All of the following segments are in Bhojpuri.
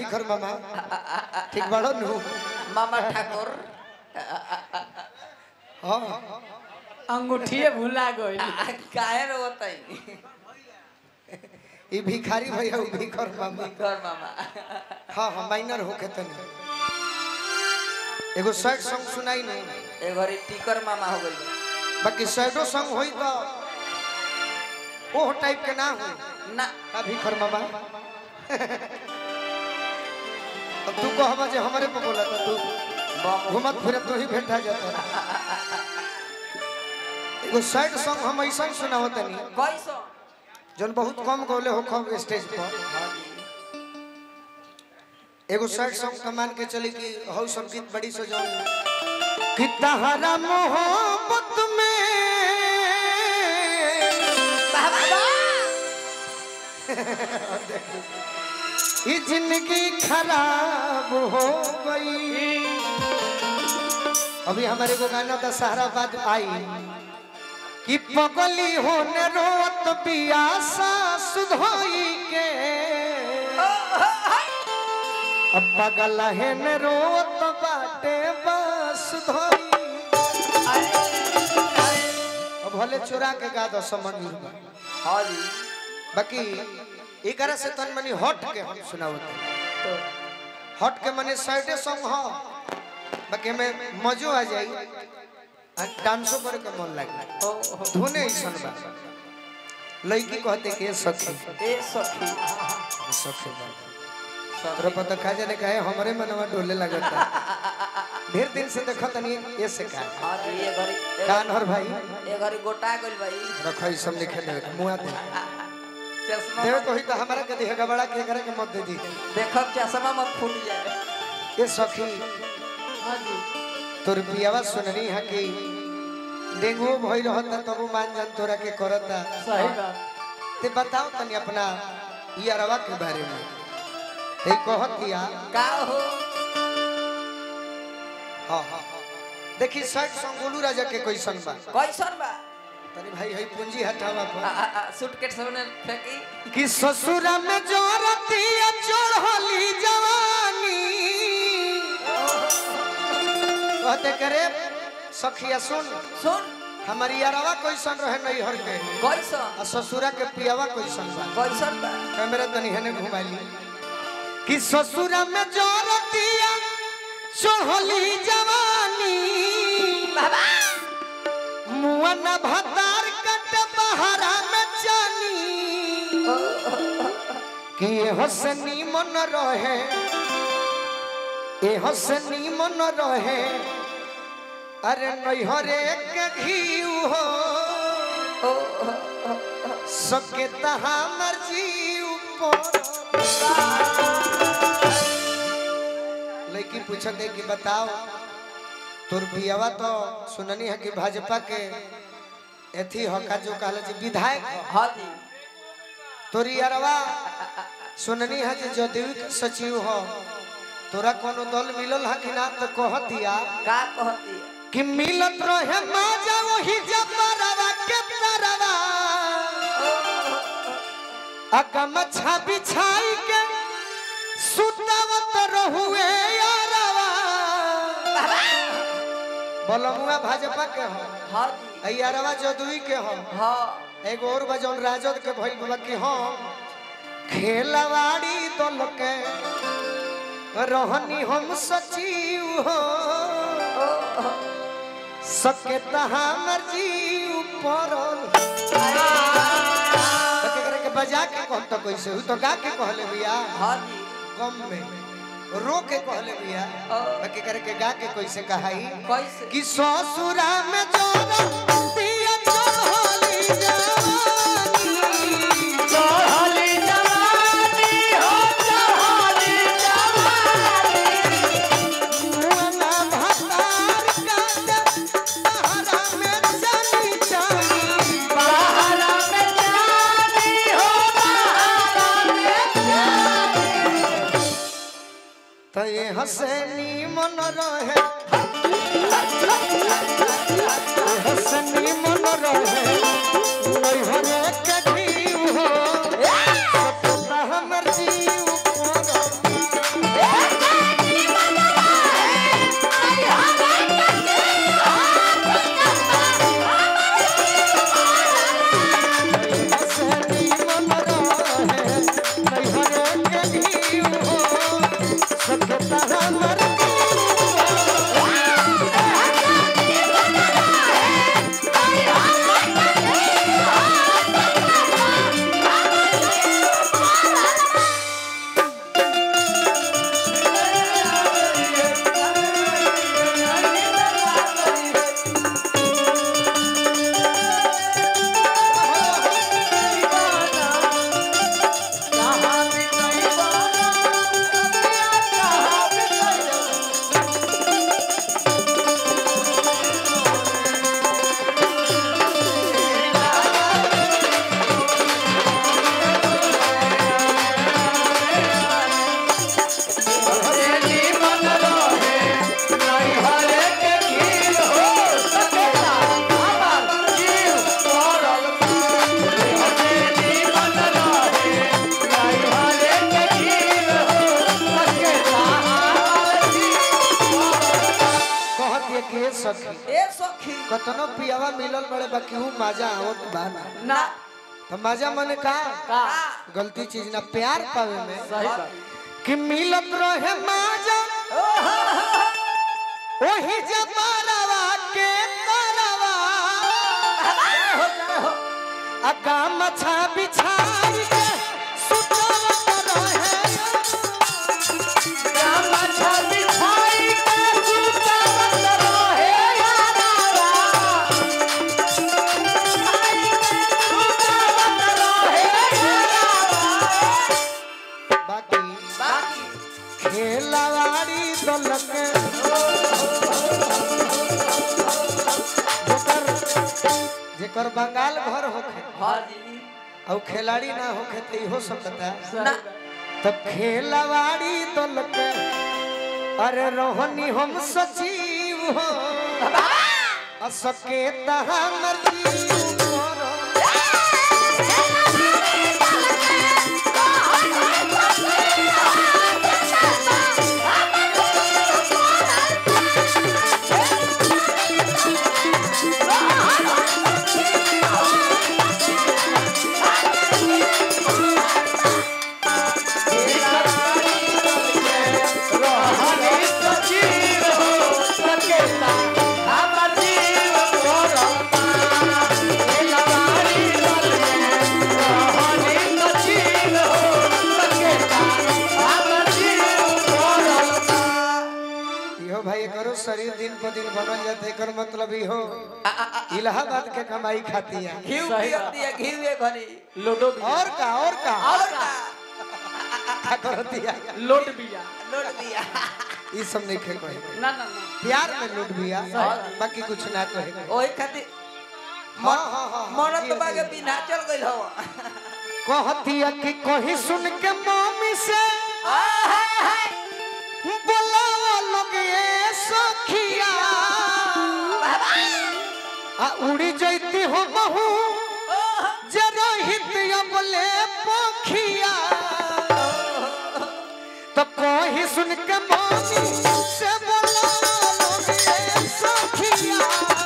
भिखर मामा ठीक बाड़ो नु मामा ठाकुर हाँ अंगूठिए भुला गई काहे रो बताई ई भिखारी भैया उ भिखर मामा घर मामा हाँ हाँ माइनर होके तनी एगो सैड सॉन्ग सुनाई नहीं ए घरी टिकर मामा हो गई बाकी सैडो सॉन्ग होई तो ओह टाइप के ना हो ना का भिखर मामा अब तू कहबा जे हमरे पे बोला था तू बम घुमत फिरत तो ही भेटा जाता एगो सैड सॉन्ग हम ऐसा सुनावत तनी कैसो जौन बहुत कम गौले हो कम स्टेज पर हाँ जी एगो सैड सॉन्ग का मान के चली कि हौ सब गीत बड़ी सो जौन कि तहरा मोहब्बत में ये जिंदगी खराब हो गई अभी हमारे को गाना दशहरा बाद आई कि पगली होने रोत पियासा सुधोई के अब पगल हेन रोत बाटे बस धोई अब भले चुरा के गा दो समझ हाँ जी बाकी एकरा से तन मनी हट के हम सुनावत तो हट के मने साइडे सॉन्ग हो बाकी में मजो आ जाई आ डांसो करे के मन लागे ओ हो धुने ऐसन बा लड़की कहते के सखी ए सखी सखी बा तोरा सखी पता खा जाने का है हमरे मनवा डोले लगता ढेर दिन से देखत नहीं ये से का हाँ जी ये घरी ए- कान हर भाई ए घरी गोटा गइल भाई रखो ई सब लिखे दे मुआ दे चश्मा देवे मत- कोई तो हमरा के दिहे गबड़ा के करे के मत दे दी देखब चश्मा मत फूट जाए ये सखी हाँ जी तोर पियावा सुननी है कि डेंगू भई रहता तब मान जान तोरा के करता सही बात ते बताओ तनी अपना ई अरवा के बारे में ते कहत किया का हो हां हां देखी साइड सॉन्ग गोलू राजा के कैसन बा कैसन बा तनी भाई हई पूंजी हटावा आ- पर आ- आ, सूटकेस में फेंकी कि ससुरा में जोरतिया चढ़ली जवानी कहते करे सखिया सुन सुन हमारी अरवा कैसन रहे नहीं हर के कैसन आ ससुरा के पियावा कैसन बा कैसन बा कैमरा तनी हने घुमाली कि ससुरा में जोरतिया चढ़ली जवानी बाबा मुअन भतार कट बहरा में जानी कि ये हसनी मन रहे ए हसनी मन रहे अरे नैहरे के घीउ हो ओ ओ, ओ, ओ, सके तहा मर्जी ऊपर लड़की पूछत है कि बताओ तोर बियावा तो सुननी है कि भाजपा के एथी हका जो कहला जी विधायक ह। हाँ जी तोरी अरवा सुननी है कि जदयू के सचिव हो तोरा कोनो दल मिलल है कि ना तो कहतिया का कहती है कि मिलत रहे माजा वही जबरवा के तरवा अकम छापी छाई के सुतवत रहुए यारवा बोलमुआ भाजपा के हो हाँ जी आ यारवा जदुई के हो हाँ एगो और बजौन राजद के भइल बा कि हम खेलवाड़ी दल के रहनी हम सचिव हो सके तहा मर्जी ऊपर तो केकरा के बजा के कहत तो कैसे हु तो गा के कहले भैया हाँ जी गम में रो के कहले भैया बाकी करे के गा के कैसे कहाई कैसे कि ससुरा में जोरा दिया चढ़ली जवानी चढ़ली जवानी हो चढ़ली जवानी मुअना भतार काट सहारा में जानी जानी बहारा में जानी हो बहारा में जानी तो ये हसनी मन रहे ये हसनी मन रहे नैहरे के घीव हो सपना हमर जीव पर मर्दवा मिलल बड़े बाकी ऊ मजा आवत बा ना ना तो मजा मने का का गलती चीज ना प्यार पावे में सही बात कि मिलत रहे मजा वही जमारवा के तरवा अगा मछा बिछाई के सुतवत रहे मछा बिछाई के सुतवत रहे यारावा सुतवत रहे यारावा बाकी बाकी खेलवाड़ी दलक जेकर जेकर बंगाल घर होखे हाँ जी और खिलाड़ी ना होखे तो इहो सब बता ना तब खेलवाड़ी दलक अरे रोहनी हम सचिव हो असके हमर जीव करो रोहनी सजीव हो सकेता हमर जीव कोरमा ए लवारी दल में रोहनी सजीव हो सकेता हमर जीव कोरमा इहो भाई करो शरीर दिन पर दिन बनल जाते एकर मतलब इहो इलाहाबाद के कमाई खाती है घी सही पियत बात। दिया घी वे घनी लोडो बिया और का और का और का का करती है लोट बिया लोट दिया ई सब नहीं खे कहे ना ना ना प्यार में लूट बिया सही। बाकी कुछ ना कहे ओही खातिर हाँ हाँ हाँ मरत जी, बागे जी। बिना चल गइल हो कहती है कि कहीं सुन के मम्मी से बोलाओ लोग ये सखिया आ उड़ी जैती हो बहू जे रोहित अबले पोखिया तो कहीं सुन के मम्मी से बोलाओ लोग ये सखिया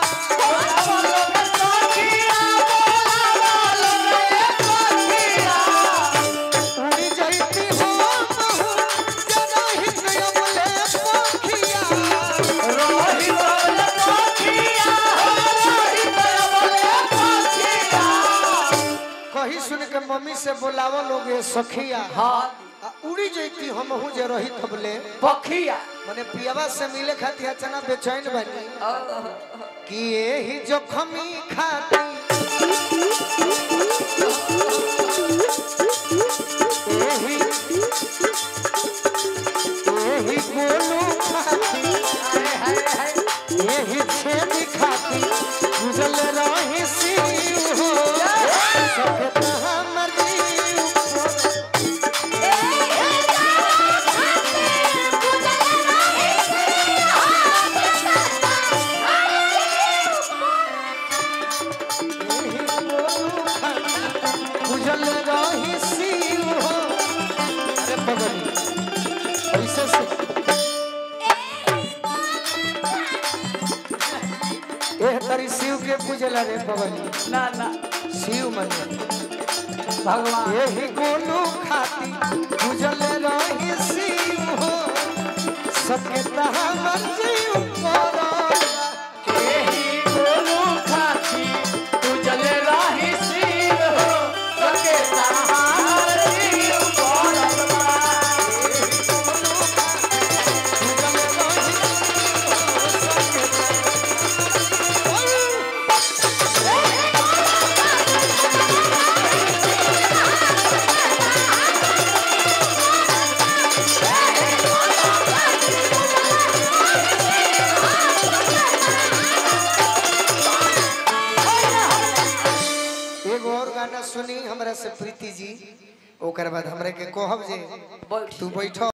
उड़ी जैती हो बहू जे रोहित अबले पोखिया कही सुन के मम्मी से बोलावो लोग ये सखिया हाँ आ उड़ी जैती हम हूँ जे रही थबले पखिया मने पियावा से मिले खातिर अचाना बेचैन बनी कि यही जोखमी खाती यही यही गोलू खाती यही छेदी खाती गुजल रही सी हो सके हमर जीव को उजल रही शिव हो अरे बगली ऐसे से एह तरी शिव के पूजल रे बगली ना ना शिव मन भगवान यही गोलू खाती उजल रही शिव हो सके हमर जीव करो एही गोलू खाती उजल राही शिव हो सके सहार जीव कोरमा एगो और गाना सुनी हमरा से प्रीति जी ओकर बाद हमरे के कहब जे बैठ तू बैठ